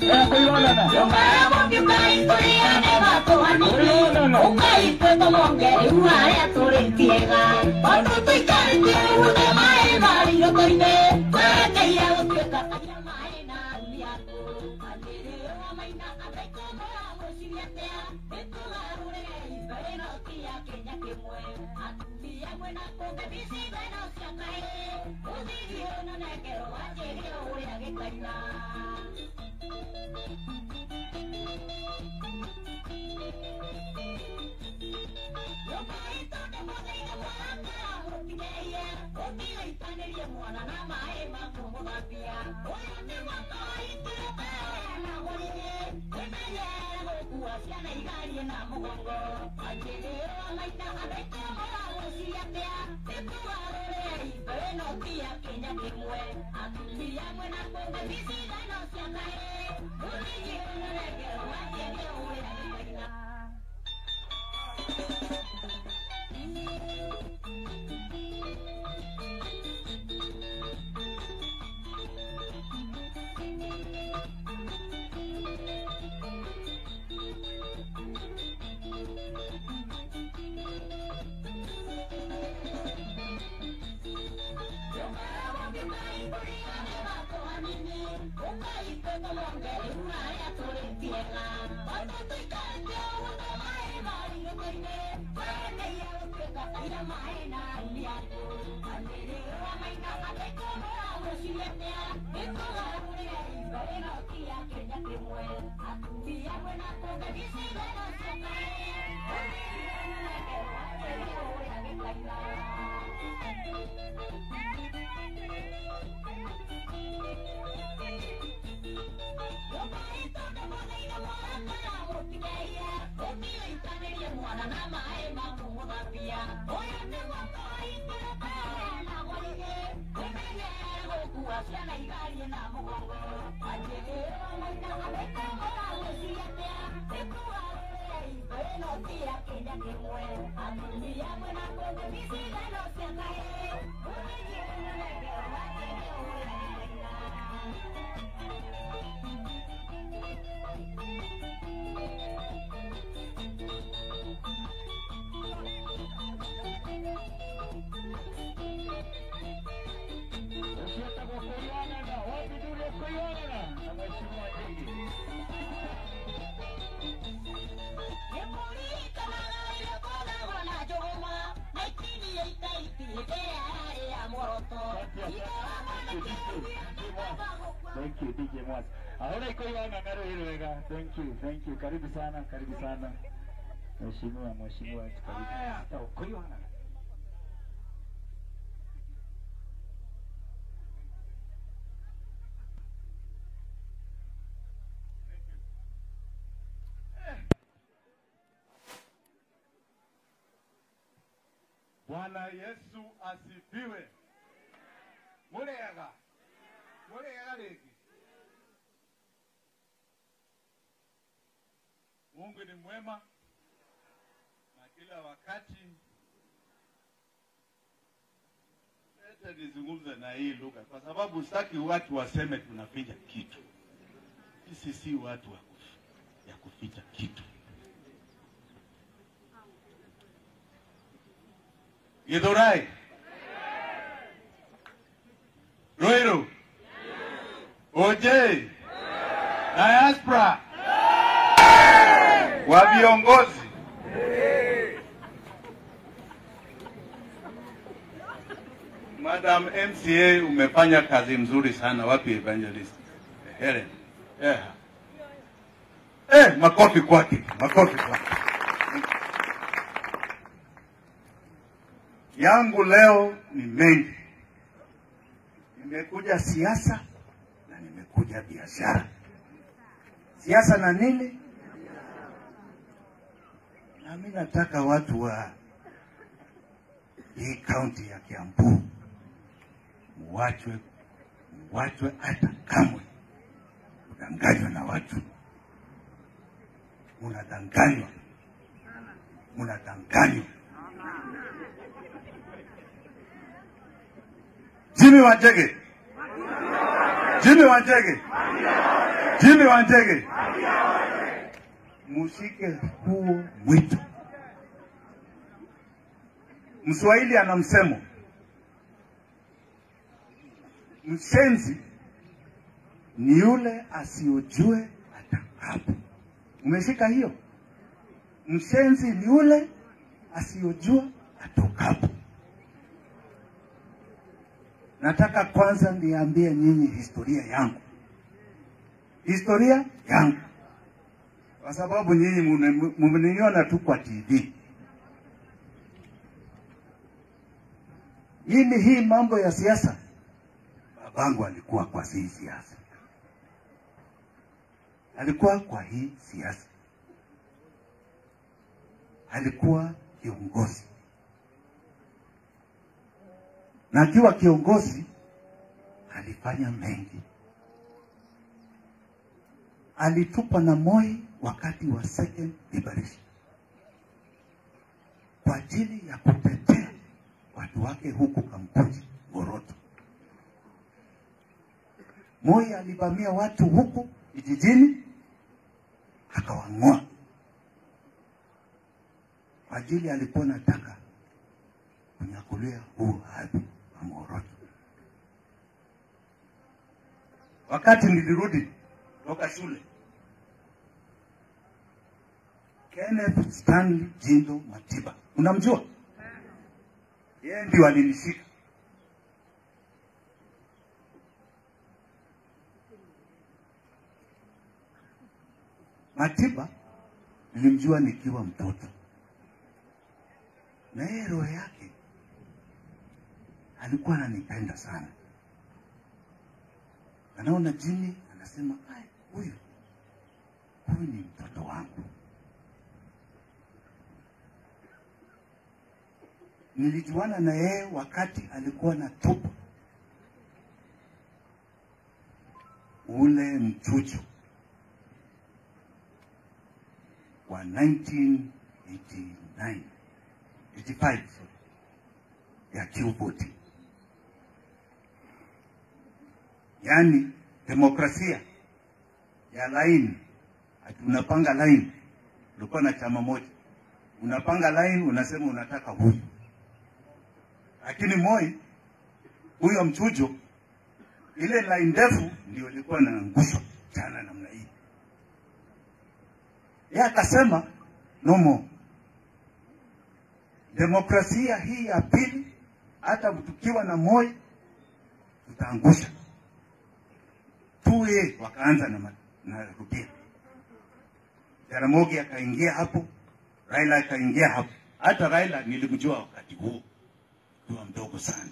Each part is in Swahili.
Eh, kuionana. Ukienda kwa kuionana, wapi ndio kuionana na mheshimiwa Ndigi. Thank you DJ Mwas. Ahora iko iwana ngaro hilo wega. Thank you, thank you. Karibu sana, karibu sana. Mheshimiwa, mheshimiwa, karibu. Hata uko iwana. Bwana Yesu asifiwe. Murega. Murega rĩngĩ. Mungu ni mwema na kila wakati. Leta nizungumze na hii lugha kwa sababu sitaki watu waseme tunaficha kitu. Sisi si watu wa kuf- ya kuficha kitu. Githurai. Ruiru. OJ. Diaspora. Wa viongozi. Madam MCA umefanya kazi mzuri sana. Wapi evangelist? Helen. Yeah. Eh, makofi kwake. Makofi kwake. yangu leo ni mengi. Nimekuja siasa na nimekuja biashara. Siasa na nini? Na mimi nataka watu wa hii kaunti ya Kiambu muwachwe, muwachwe hata kamwe kudanganywa na watu. Munadanganywa, munadanganywa. Jimmy Wanjege. Jimmy Wanjege. Jimmy Wanjege, mushike huo mwito. Mswahili ana msemo, mshenzi ni yule asiyojue atakapo. Umeshika hiyo? Mshenzi ni yule asiyojua atokapo. Nataka kwanza niambie nyinyi historia yangu, historia yangu, kwa sababu nyinyi mune- mumeniona tu kwa TV. Mimi hii mambo ya siasa, babangu alikuwa kwa hii siasa, alikuwa kwa hii siasa, alikuwa kiongozi na akiwa kiongozi alifanya mengi. Alitupa na Moi wakati wa second liberation kwa ajili ya kutetea watu wake huku Kamkunji, Ngoroto. Moi alivamia watu huku vijijini akawang'oa kwa ajili alikuwa nataka kunyakulia huu hadhi wa Ngoroto. Wakati nilirudi toka shule, Kenneth Stanley Jindo Matiba, unamjua? Yeye ndio alinishika Matiba nilimjua nikiwa mtoto, na yeye roho yake alikuwa ananipenda sana. Anaona Jimmy, anasema "Ai, huyu huyu ni mtoto wangu. Nilijuana na yeye wakati alikuwa na tupa ule mchujo wa 1989 85 sorry, ya Q40, yaani demokrasia ya laini, ati unapanga laini. Ulikuwa na chama moja, unapanga laini, unasema unataka huyu, lakini Moi huyo mchujo, ile laini ndefu ndio ilikuwa inaangushwa jana namna hii. Yeye akasema no more demokrasia hii ya pili, hata tukiwa na Moi tutaangusha tuye. Wakaanza na, ma- na Rugia, Jaramogi akaingia hapo, Raila akaingia hapo. Hata Raila nilimjua wakati huo kiwa mdogo sana.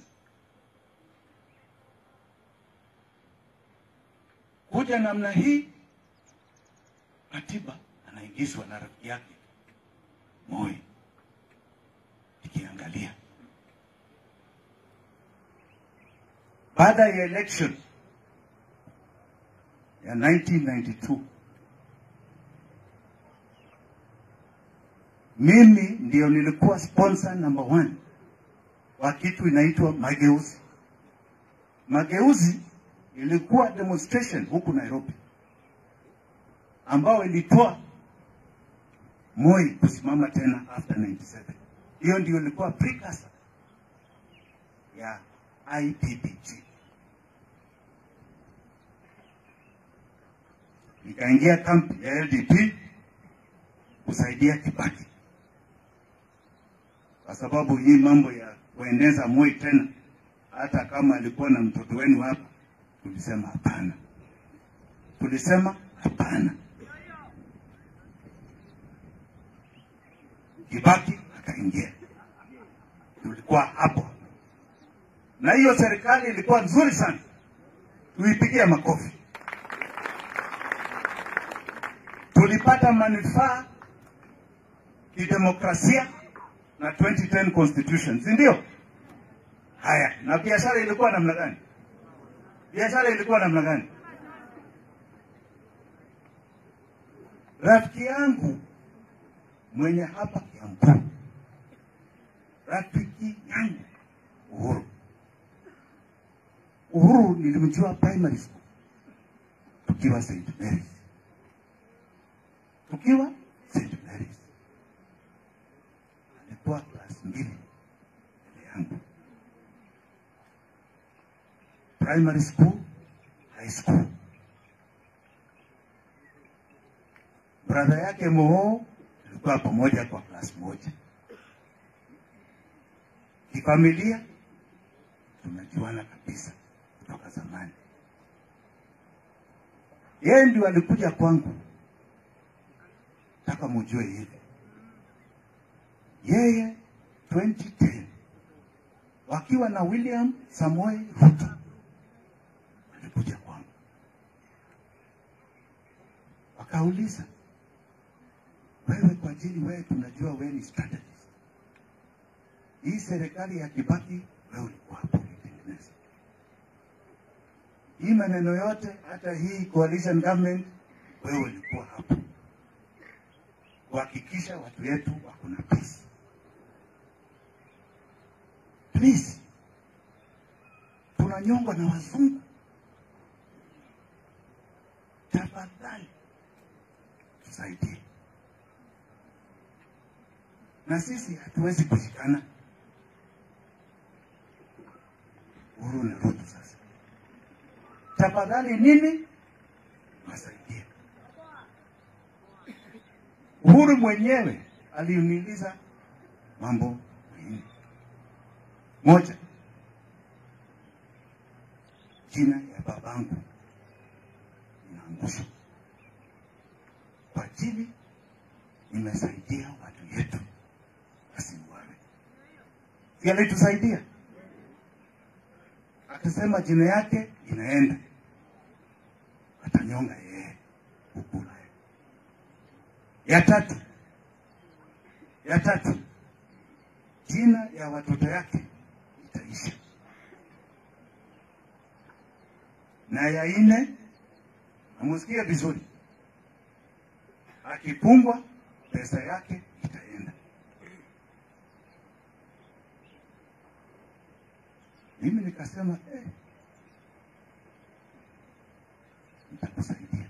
Kuja namna hii, katiba anaingizwa na rafiki yake Moi ikiangalia baada ya election ya 1992 mimi ndio nilikuwa sponsor number one wa kitu inaitwa mageuzi. Mageuzi ilikuwa demonstration huku Nairobi ambao ilitoa Moi kusimama tena after 97. Hiyo ndio ilikuwa precursor ya IPPG. Nikaingia kampi ya LDP kusaidia Kibaki, kwa sababu hii mambo ya kuendeza Moi tena, hata kama alikuwa na mtoto wenu hapa, tulisema hapana, tulisema hapana. Kibaki akaingia, tulikuwa hapo, na hiyo serikali ilikuwa nzuri sana, tuipigia makofi. Tulipata manufaa kidemokrasia na 2010 constitution, si ndio? Haya, na biashara ilikuwa namna gani? Biashara ilikuwa namna gani? Rafiki yangu mwenye hapa Kiambu, rafiki yangu Uhuru. Uhuru nilimjua primary school tukiwa St. Mary's, tukiwa St. Mary's. Alikuwa class mbili mbele yangu, primary school, high school. Brother yake Moo tulikuwa pamoja kwa class moja. Kifamilia tunajuana kabisa kutoka zamani. Yeye ndio alikuja kwangu, taka mujue hivi, yeye 2010 wakiwa na William Samoei Ruto alikuja kwangu, wakauliza, wewe kwa ajili wewe tunajua wewe ni strategist, hii serikali ya Kibaki wewe ulikuwa hapo ulitengeneza hii maneno yote, hata hii coalition government, wewe ulikuwa hapo kuhakikisha watu wetu wako na peace. Please, tunanyongwa na wazungu, tafadhali tusaidie, na sisi hatuwezi kushikana. Uhuru na Ruto sasa tafadhali nini wasaidie. Uhuru mwenyewe aliniuliza mambo manne. Moja, jina ya babangu inaangushwa kwa ajili nimesaidia watu yetu wasiuawe. Si alitusaidia? Akasema jina yake inaenda atanyonga yeye kukula. Ya tatu, ya tatu, jina ya watoto yake itaisha, na ya nne, namusikia vizuri, akipungwa pesa yake itaenda. Mimi nikasema eh, nitakusaidia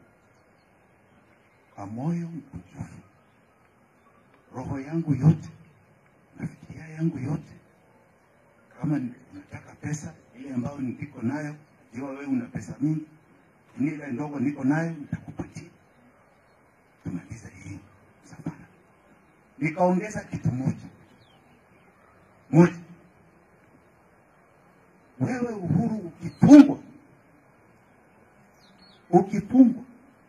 kwa moyo mkunjufu, roho yangu yote na fikiria yangu yote. Kama ni- unataka pesa ile ambayo niko nayo, jua wewe una pesa mingi, ni ile ndogo niko nayo nitakupatia, tumalize hii safari. Nikaongeza kitu moja moja, wewe Uhuru ukifungwa ukifungwa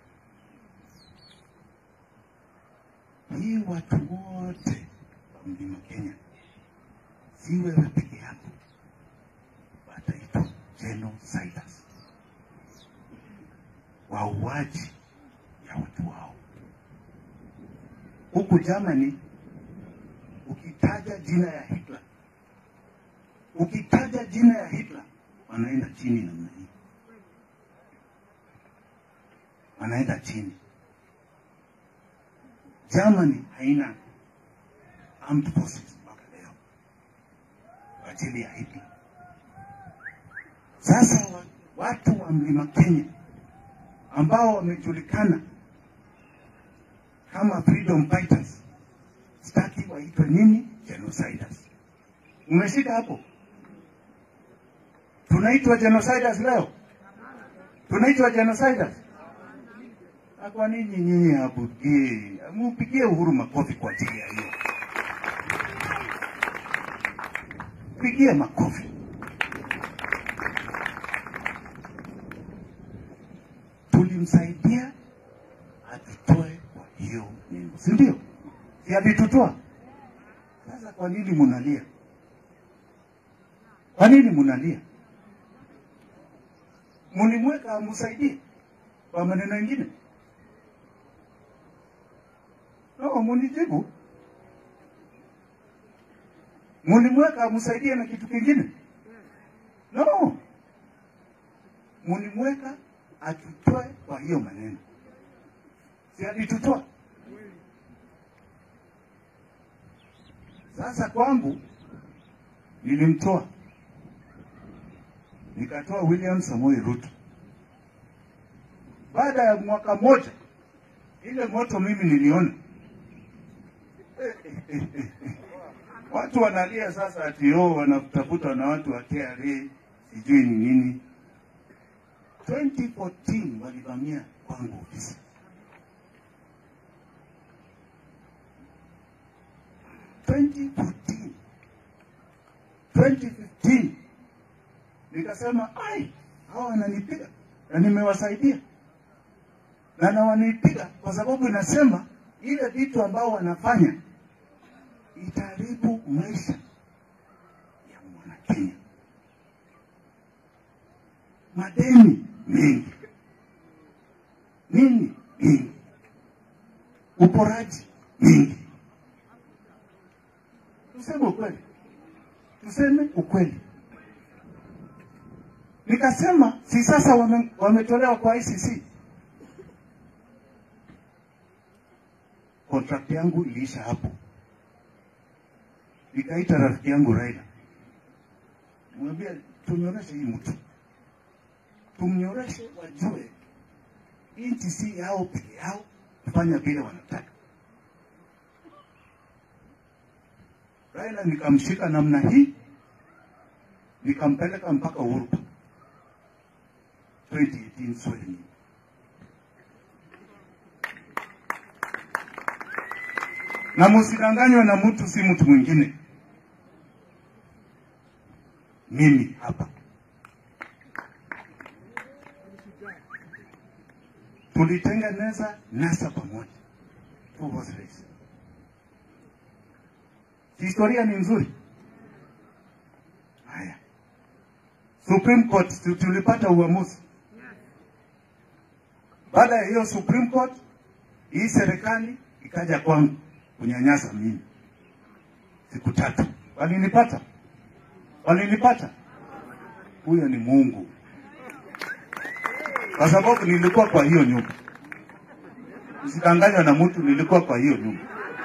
hii watu wote wa mlima Kenya, si wewe peke yako, wataitwa genociders, wauaji ya watu wao. Huku Germany, ukitaja jina ya Hitler, ukitaja jina ya Hitler, wanaenda chini namna hii wanaenda chini. Germany haina armed forces mpaka leo kwa ajili ya Hitler. Sasa wa- watu wa mlima Kenya ambao wamejulikana kama freedom fighters, sitaki waitwe nini, genociders. Umeshika hapo? Tunaitwa genociders leo, tunaitwa genociders. Na kwa nini nyinyi abugie, mupigie Uhuru makofi kwa ajili ya hiyo, pigie makofi. Tulimsaidia atutoe kwa hiyo nini, si ndio? Si alitutoa? Sasa kwa nini munalia? Kwa nini munalia? Mulimweka amsaidie kwa maneno mengine? No, munijibu. Mulimweka amsaidie na kitu kingine? No, mulimweka atutoe kwa hiyo maneno, si alitutoa? Sasa kwangu nilimtoa, nikatoa William Samoei Ruto, baada ya mwaka mmoja ile moto mimi niliona watu wanalia sasa ati oh, wanatafutwa na watu wa KRA sijui ni nini. 2014 walivamia kwangu ofisi 2014 2015 nikasema ai, hawa wananipiga na nimewasaidia na na wananipiga kwa sababu inasema ile vitu ambao wanafanya itaharibu maisha ya mwanakenya. Madeni mengi, nini mingi, uporaji mingi. Tuseme ukweli, tuseme ukweli. Nikasema si sasa wame, wametolewa kwa ICC, contract yangu iliisha hapo. Nikaita rafiki yangu Raila, mwambia tunyoreshe hii mtu, tumnyoreshe, wajue nchi si yao peke yao, kufanya vile wanataka. Raila nikamshika namna hii, nikampeleka mpaka Uhuru Park 2018 Swahili. Na msidanganywe na mtu, si mtu mwingine, mimi hapa. Tulitengeneza NASA pamoja, two horse race. Historia ni nzuri. Haya, Supreme Court tu- tulipata uamuzi. Baada ya hiyo Supreme Court, hii serikali ikaja kwangu kunyanyasa mimi siku tatu. Walinipata, walinipata. Huyo ni Mungu, kwa sababu nilikuwa kwa hiyo nyumba. Usidanganywa na mtu, nilikuwa kwa hiyo nyumba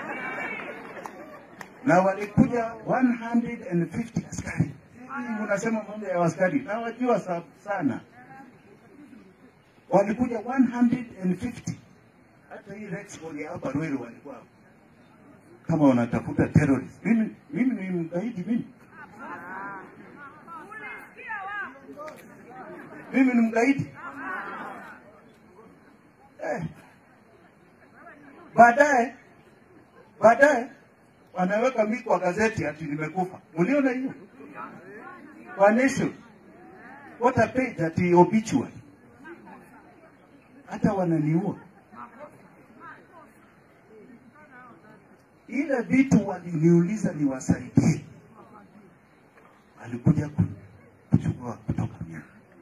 na walikuja 150 askari. Hii Unasema mambo ya askari, na wajua sa- sana, walikuja 150 hata hii Rexford ya hapa Ruiru walikuwa hapo. kama wanatafuta terrorist. Mimi mimi ni mgaidi mimi, mimi ni mgaidi eh. Baadaye baadaye wanaweka mi kwa gazeti ati nimekufa. Uliona hiyo kwa Nation, what a page ati obituary, hata wananiua. Ile vitu waliniuliza niwasaidie, alikuja ku- kuchukua kutoka mimi.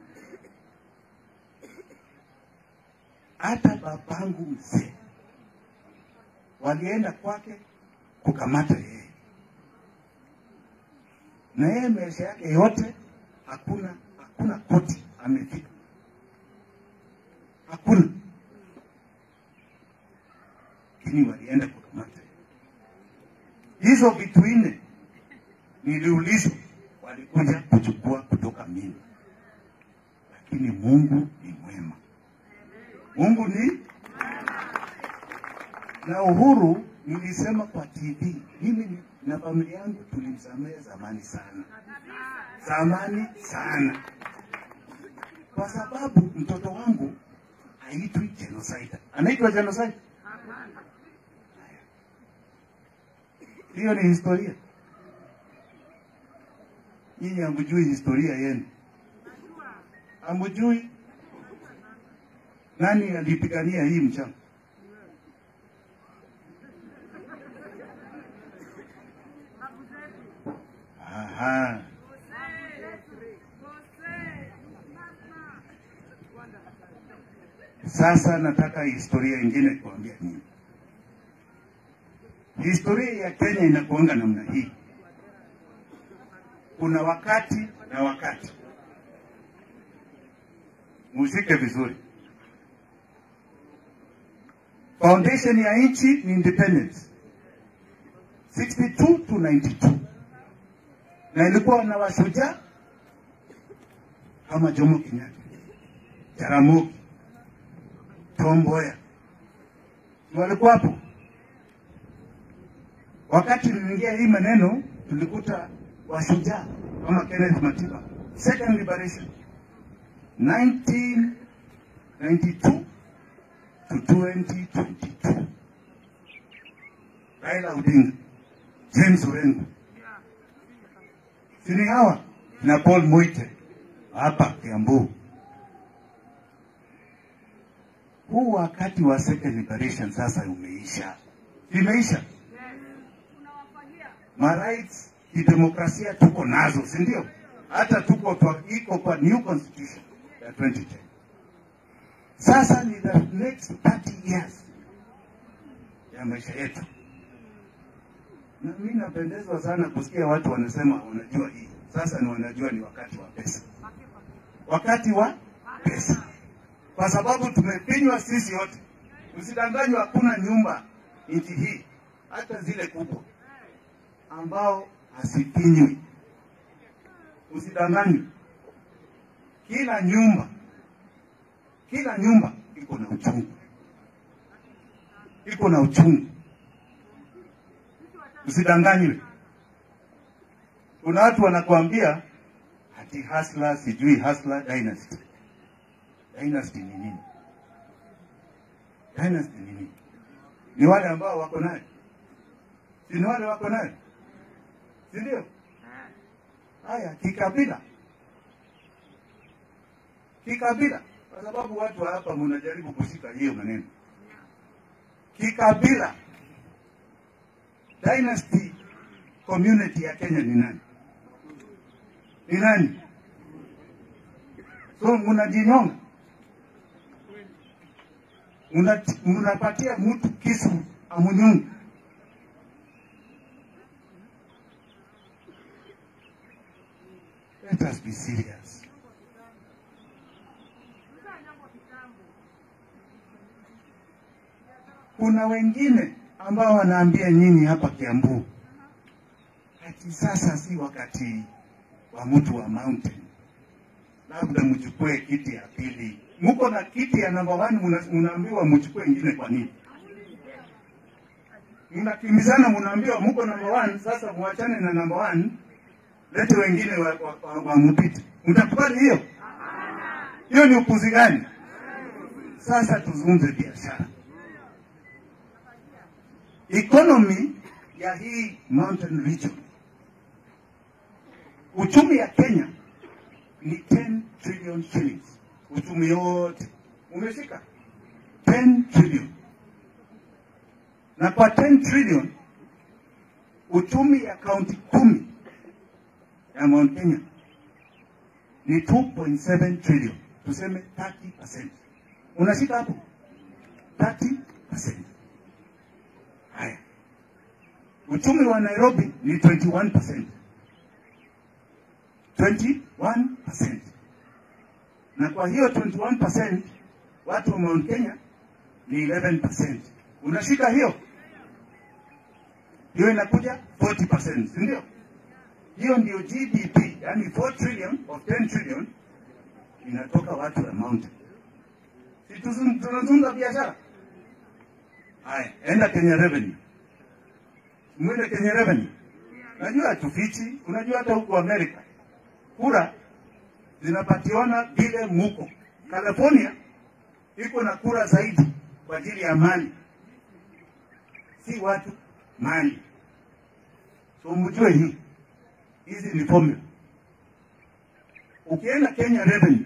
Hata babangu mzee walienda kwake kukamata yeye, na yeye maisha yake yote hakuna hakuna koti amefika, hakuna. Lakini walienda kukamata yeye. Hizo vitu nne niliulizwa, walikuja kuchukua kutoka mimi, lakini Mungu ni mwema. Mungu ni na Uhuru nilisema kwa TV, mimi ni- na familia yangu tulimsamehe zamani sana, zamani sana, kwa sababu mtoto wangu haitwi genocide. Anaitwa genocide? Hiyo ni historia. Nyinyi hamjui historia yenu, hamjui nani alipigania hii mchana. Aha. Sasa nataka historia ingine kuambia nyinyi. Historia ya Kenya inakuanga namna hii. Kuna wakati na wakati. Muzike vizuri. Foundation ya nchi ni independence 62 to 92 na ilikuwa na washujaa kama Jomo Kenyatta, Jaramogi, Tom Mboya Si walikuwa hapo. Wakati niliingia hii maneno, tulikuta washujaa kama Kenneth Matiba, second liberation 1992 to 2022. Raila Odinga, James Orengo, sini hawa na Paul Moite hapa Kiambu. Huu wakati wa second liberation sasa umeisha, imeisha. Ma rights kidemokrasia tuko nazo, si ndio? Hata tuko kwa, iko kwa new constitution ya 2010. Sasa ni the next 30 years ya maisha yetu, na mimi napendezwa sana kusikia watu wanasema wanajua hii. Sasa ni wanajua ni wakati wa pesa, wakati wa pesa, kwa sababu tumepinywa sisi wote. Usidanganywa, hakuna nyumba nchi hii, hata zile kubwa ambao hasipinywi. Usidanganywe, kila nyumba, kila nyumba iko na uchungu, iko na uchungu. Usidanganywe. Kuna watu wanakuambia ati hasla, sijui hasla dynasty. Dynasty ni nini? Dynasty ni nini? Ni wale ambao wako nayo, si ni wale wako nayo, si ndio? Haya, kikabila, kikabila, kwa sababu watu wa hapa mnajaribu kushika hiyo maneno kikabila. Dynasty community ya Kenya ni nani? Ni nani? So mnajinyonga, Muna- mnapatia mtu kisu amunyungu. Let us be serious. Kuna wengine ambao wanaambia nyinyi hapa Kiambu ati sasa si wakati wa mtu wa mountain, labda mchukue kiti ya pili. Muko na kiti ya namba one, muna- munaambiwa mchukue ingine. Kwa nini mnakimbizana? Munaambiwa muko namba one, sasa muachane na namba one, lete wengine wampite wa, wa, wa mpite. Mtakubali hiyo? Hiyo ni upuzi gani? Sasa tuzungumze biashara, economy ya hii mountain region. Uchumi ya Kenya ni 10 trillion shillings. Uchumi yote umeshika 10 trillion, na kwa 10 trillion uchumi ya kaunti kumi ya Mount Kenya ni 2.7 trillion, tuseme 30%. Unashika hapo 30%. Haya, uchumi wa Nairobi ni 21%. 21%. Na kwa hiyo 21% watu wa Mount Kenya ni 11%. Unashika hiyo? Hiyo inakuja 40%, si ndio? Hiyo ndio GDP, yani 4 trillion of 10 trillion inatoka watu wa mountain. Si tuzung- tunazungumza biashara? Haya, enda Kenya Revenue. Mwende Kenya Revenue. Najua hatufichi, unajua hata huku Amerika kura zinapatiwana vile muko. California iko na kura zaidi kwa ajili ya mali, si watu, mali. So mjue hii, hizi ni formula. Ukienda Kenya Revenue,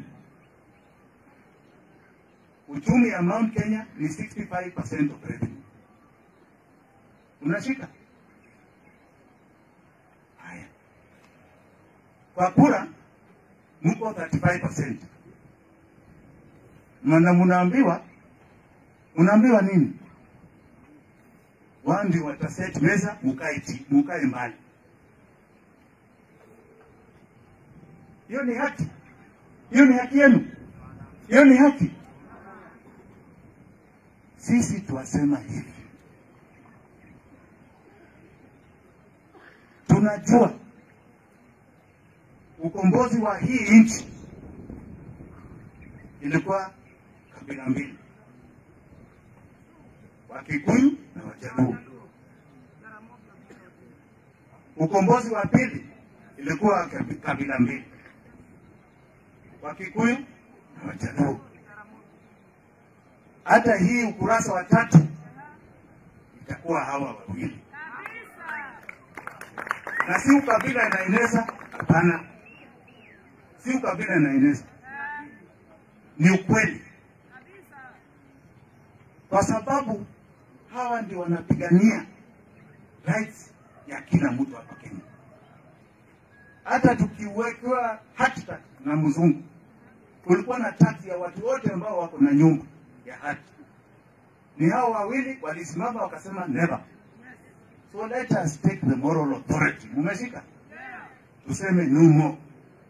uchumi ya Mount Kenya ni 65% of revenue. Unashika haya kwa kura mko 35%. Mana munaambiwa unaambiwa nini? Wao ndio wataset meza, mukae chi, mukae mbali. Hiyo ni haki, hiyo ni haki yenu, hiyo ni haki. Sisi tuwasema hivi, tunajua ukombozi wa hii nchi ilikuwa kabila mbili, Wakikuyu na Wajaluo. Ukombozi wa pili ilikuwa kabi- kabila mbili, Wakikuyu na Wajaluo. Hata hii ukurasa wa tatu itakuwa hawa wawili, na si ukabila inaeneza. Hapana, si ukabila inaeneza, ni ukweli, kwa sababu hawa ndio wanapigania rights ya kila mtu hapa Kenya. Hata tukiwekewa hati tax na mzungu, kulikuwa na tax ya watu wote ambao wako na nyumba ya hati. Ni hao wawili walisimama wakasema never. So let us take the moral authority. Mumeshika? Tuseme no more.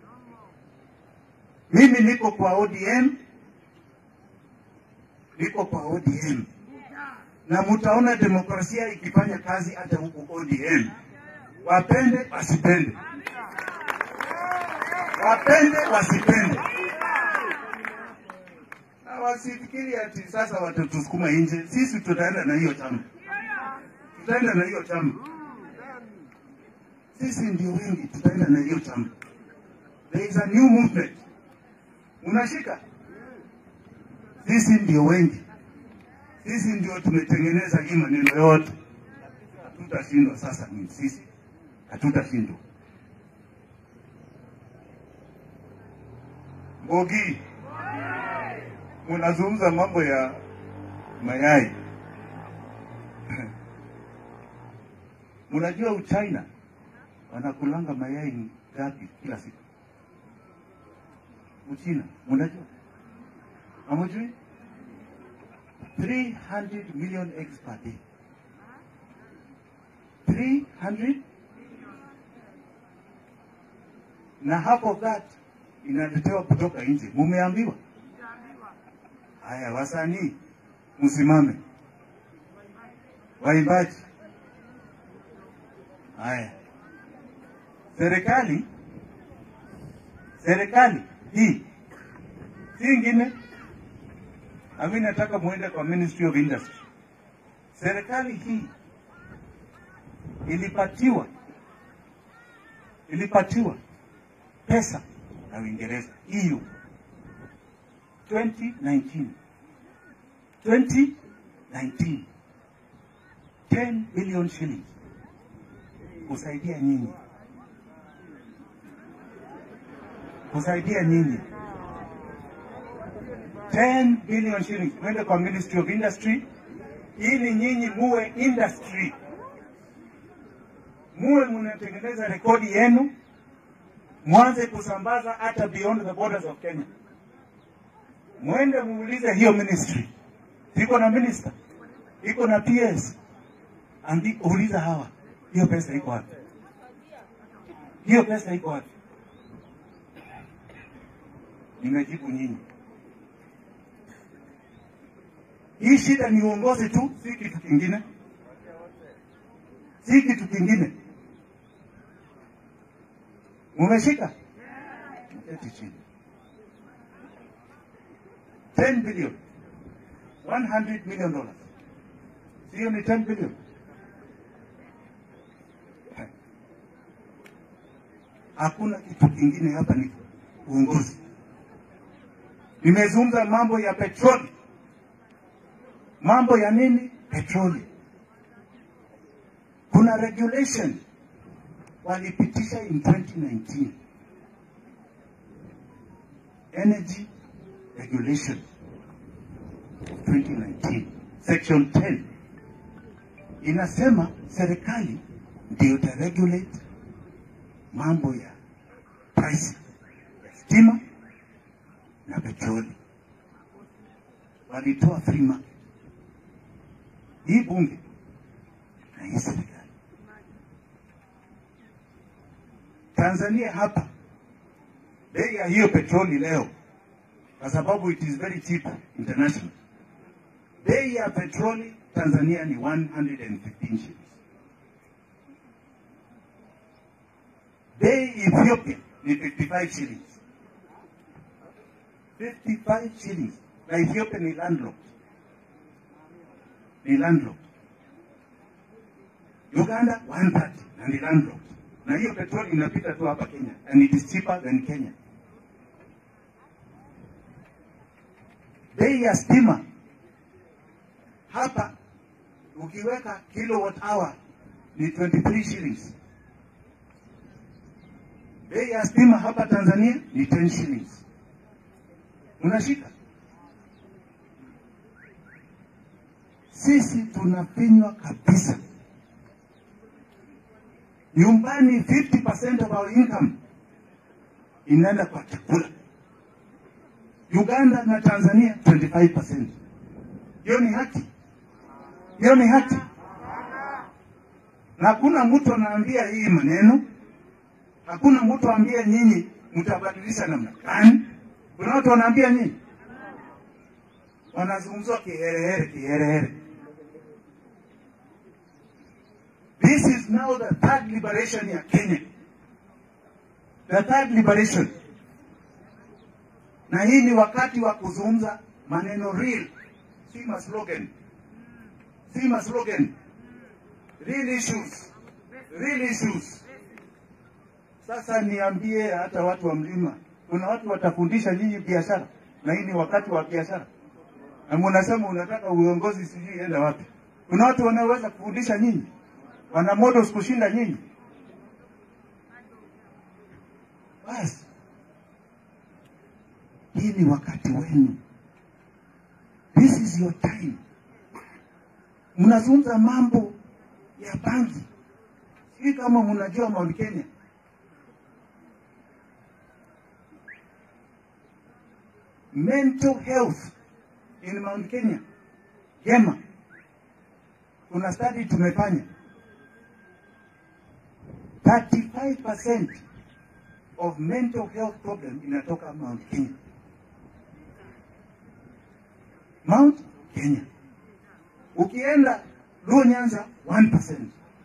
Mimi niko kwa ODM, niko kwa ODM na mutaona demokrasia ikifanya kazi hata huku ODM. Wapende wasipende, wapende wasipende, na wasifikiri ati sasa watatusukuma nje. Sisi tutaenda na hiyo chama, tutaenda na hiyo chama. Sisi ndio wengi, tutaenda na hiyo chama. There is a new movement. Unashika? Sisi ndio wengi sisi ndio tumetengeneza hii maneno yote, hatutashindwa. Sasa ni sisi, hatutashindwa. Mbogi, munazungumza mambo ya mayai munajua Uchina wanakulanga mayai ngapi kila siku? Uchina munajua? Hamujui? 300 million eggs per day. 300 na half of that inaletewa kutoka nje. Mumeambiwa haya, wasanii msimame, waimbaji haya, serikali serikali hii si ingine Nami nataka muende kwa Ministry of Industry. Serikali hii ilipatiwa ilipatiwa pesa na Uingereza EU 2019 2019 10 billion shillings kusaidia nyinyi kusaidia nyinyi 10 billion shillings kwenda kwa Ministry of Industry ili nyinyi muwe industry, muwe mnatengeneza rekodi yenu, mwanze kusambaza hata beyond the borders of Kenya. Mwende muulize hiyo ministry, iko na minister, iko na PS, andi uliza hawa, hiyo pesa iko wapi? Hiyo pesa iko wapi? Nimejibu nyinyi. Hii shida ni uongozi tu, si kitu kingine, si kitu kingine. Mumeshika? Keti chini. 10 billion 100 million dollars, sio ni 10 billion. Hakuna kitu kingine hapa, ni uongozi. Nimezungumza mambo ya petroli mambo ya nini? Petroli. Kuna regulation walipitisha in 2019 energy regulation of 2019 section 10 inasema serikali ndio itaregulate mambo ya price ya stima na petroli. Walitoa free market hii bunge na hii serikali. Tanzania hapa bei ya hiyo petroli leo, kwa sababu it is very cheap international, bei ya petroli Tanzania ni 115 shillings. Bei Ethiopia ni 55 shillings. 55 shillings na Ethiopia ni landlocked ni landlocked. Uganda 130 na ni landlocked, na hiyo petroli inapita tu hapa Kenya and it is cheaper than Kenya. Bei ya stima hapa ukiweka kilowatt hour ni 23 shillings. Bei ya stima hapa Tanzania ni 10 shillings. Unashika? Sisi tunafinywa kabisa. Nyumbani 50% of our income inaenda kwa chakula. Uganda na Tanzania 25%. Hiyo ni haki? Hiyo ni haki? Na hakuna mtu anaambia hii maneno, hakuna mtu aambia nyinyi mtabadilisha namna gani. Kuna watu wanaambia nyinyi, wanazungumzwa kiherehere, kiherehere. This is now the third liberation ya Kenya, the third liberation, na hii ni wakati wa kuzungumza maneno real, si maslogan, si maslogan, real issues, real issues. Sasa niambie hata watu wa mlima, kuna watu watafundisha nyinyi biashara, na hii ni wakati wa biashara, na munasema unataka uongozi sijui enda wapi. Kuna watu wanaoweza kufundisha nyinyi, wana models kushinda nyinyi. Basi hii ni wakati wenu, this is your time. Mnazungumza mambo ya bangi, sijui kama mnajua Mount Kenya mental health in Mount Kenya, Gema, kuna study tumefanya 35% of mental health problem inatoka Mount Kenya. Mount Kenya. Ukienda Luo Nyanza 1%.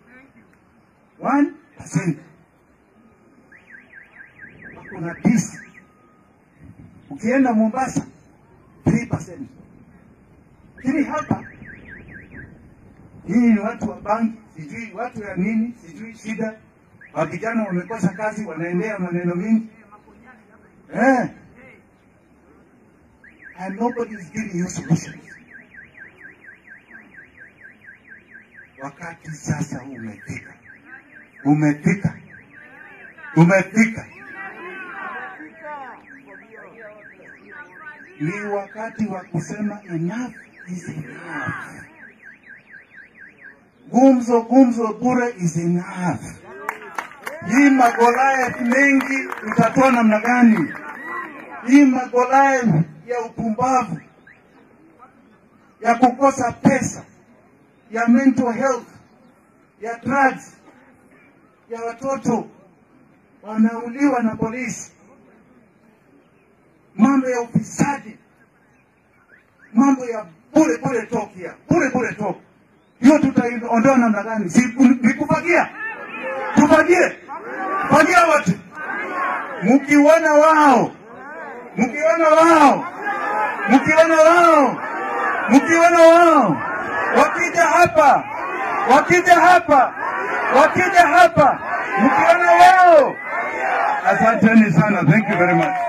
1%. Kuna peace. Ukienda Mombasa 3%. Lakini hapa hii ni watu wa banki, sijui watu ya nini, sijui shida. Wa vijana wamekosa kazi, wanaendea maneno mingi eh. And nobody is giving you solutions. Wakati sasa umefika, umefika, umefika. Ni wakati wa kusema enough is enough. Gumzo gumzo bure is enough. Hii magoliath mengi utatoa namna gani? Hii magoliath ya upumbavu, ya kukosa pesa, ya mental health, ya drugs, ya watoto wanauliwa na polisi, mambo ya ufisadi, mambo ya bure bure talk ya bure bure talk, hiyo tutaiondoa namna gani? Si ni kufagia? Tufagie, fagia wote, mkiona wao, mkiona wao, mkiona wao, mkiona wao wakija hapa, wakija hapa, wakija hapa, mkiona wao. Asanteni sana, thank you very much.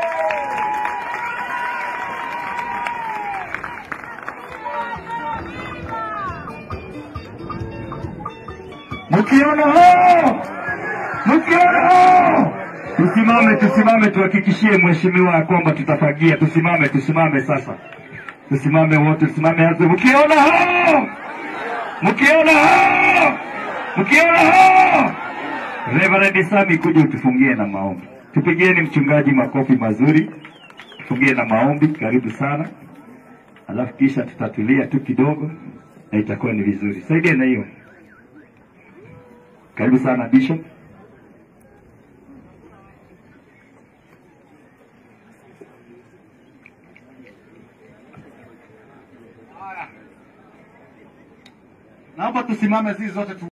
Mkiona hao, mkiona hao, tusimame, tusimame, tuhakikishie mheshimiwa ya kwamba tutafagia. Tusimame, tusimame sasa, tusimame wote, tusimame hapo. Mkiona hao, mkiona hao, mkiona hao, Reverend Sami, kuja utufungie na maombi. Tupigieni mchungaji makofi mazuri, tufungie na maombi. Karibu sana, alafu kisha tutatulia tu kidogo na itakuwa ni vizuri. Saidia na hiyo. Karibu sana Bishop. Naomba tusimame sisi zote tu